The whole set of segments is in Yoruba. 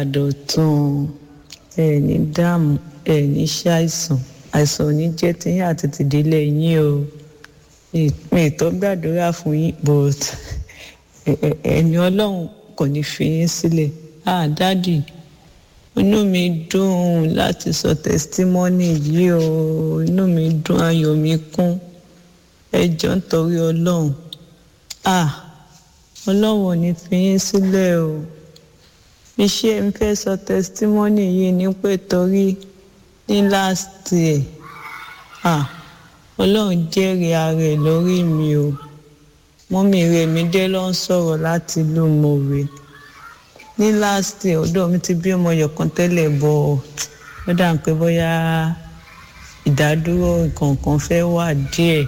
àdọ̀tún ẹ ní dààmú ẹ ní ṣàìsàn àìsàn ò ní jẹ́ tiyín àti tìdílé yín o mi tó gbàdúrà fún yín but ẹ̀mí ọlọ́run kò ní fi yín sílẹ̀ ah dádì inú mi dùn láti sọ tẹsítímọ́nì yìí o inú mi dùn ayọ̀ mi kún ẹ jọ̀ọ́ nítorí ọlọ́run ah ọlọ́run ò ní fi yín sílẹ̀ o iṣẹ́ ń fẹ́ sọ tẹsítímọ́nì yìí ní pé torí ní last year ah ọlọ́run jẹ́rìí ara ẹ̀ lórí mi o mọ́mí rẹ̀ mi dé ló ń sọ̀rọ̀ láti ìlú mọ̀wé ní last year ọ̀dọ̀ mi ti bí ọmọ yọ̀kan tẹ́lẹ̀ bọ̀ ó dà ń pé bóyá ìdádúró nǹkan fẹ́ wà díẹ̀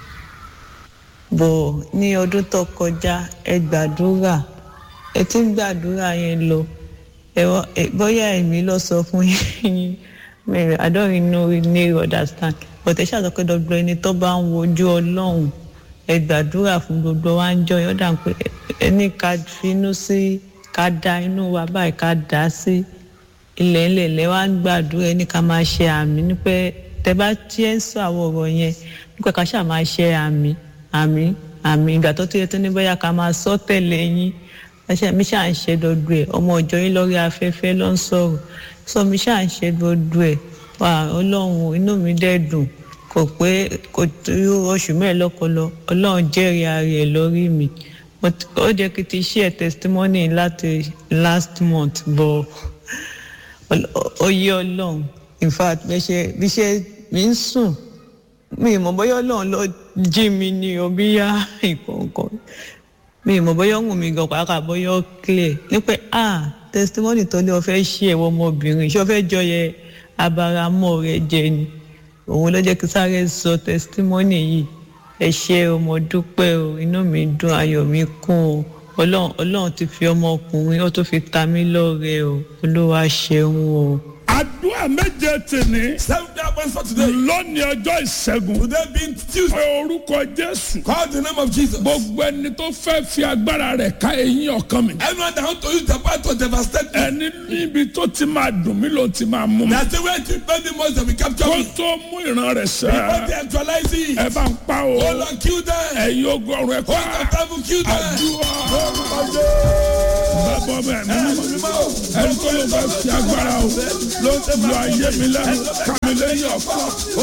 bọ̀ ní ọdún tó kọjá ẹ gbàdúrà ẹ ti ń gbàdúrà yẹn lọ bóyá èmi lọ sọ fún yín I don't know really understand but ẹ ṣàtọ́ pé dọ́gbọ́n ẹni tó bá ń wojú ọlọ́run ẹ gbàdúrà fún gbogbo wa ń jọ yọ dà pé ẹni ká finú sí ká da inú wa báyìí ká dá sí ilẹ̀ ńlẹ̀ lẹ́ wá ń gbàdúrà ẹni ká máa ṣe àmì ní pé tẹ bá tiẹ̀ ń sọ àwọn ọ̀rọ̀ yẹn nípa ká ṣáà máa ṣe àmì àmì àmì ìgbà tó tó yẹ tó ní bóyá ká máa sọ tẹ̀lé yín ẹṣẹ mi ṣáà ń ṣe dodo ẹ ọmọ ọjọ́ yín lórí afẹ́fẹ́ ló ń sọ̀rọ̀ sọ mi ṣáà ń ṣe dodo ẹ wà ọlọ́run inú mi dẹ̀ dùn kò pé kò tó oṣù mẹ́ẹ̀lọ́kọlọ ọlọ́run jẹ́rìí ara ẹ̀ lórí mi ó jẹ́ kí n ti share testimony láti last month bọ̀ ó yé ọlọ́run in fact bí ṣe mi ń sùn mi ì mọ̀ bóyá ọlọ́run ló jí mi ní omi yá ìkọ̀ọ̀kan mi ì mọ̀ bóyá ọ̀hún mi gan pàápàá bóyá ó clear ní pé ah testimony tó ní o fẹ́ ṣe ẹ̀wọ̀ ọmọbìnrin ṣé o fẹ́ jọyẹ abaramọ́ rẹ jẹ ni òun ló jẹ́ kí sáré sọ testimony yìí ẹ ṣé o mo dúpẹ́ o inú mi dùn ayọ̀ mi kún o ọlọ́run ọlọ́run ti fi ọmọkùnrin ó tó fi ta mí lọ́rẹ o olúwa ṣeun o. àdúrà méje tèmi. seven day prayer for today. lónìí ọjọ́ ìṣẹ́gun. today being tuesday. pé orúkọ jésù. call the name of jesus. gbogbo ẹni tó fẹ́ fi agbára rẹ̀ ká eyín ọkàn mi. anyone that want to use the power to devastate me. ẹni níbi tó ti máa dùn mí ló ti máa mú mi. that's the way to pay me most of the capture kó me. tó mú ìran rẹ̀ before sẹ́. they actualize it. ẹ bá ń pa o. hold on kill them. ẹ̀yin ogun ọ̀run ẹ̀ hold on pa. travel kill them. àdúrà. Lórúkọ Jésù. bàbá ọmọ ẹ̀mí mímọ́. ẹni tó ló bá fi agbára o. ló ayé mi lẹ́nu kàmí lẹ́yìn ọ̀fọ̀.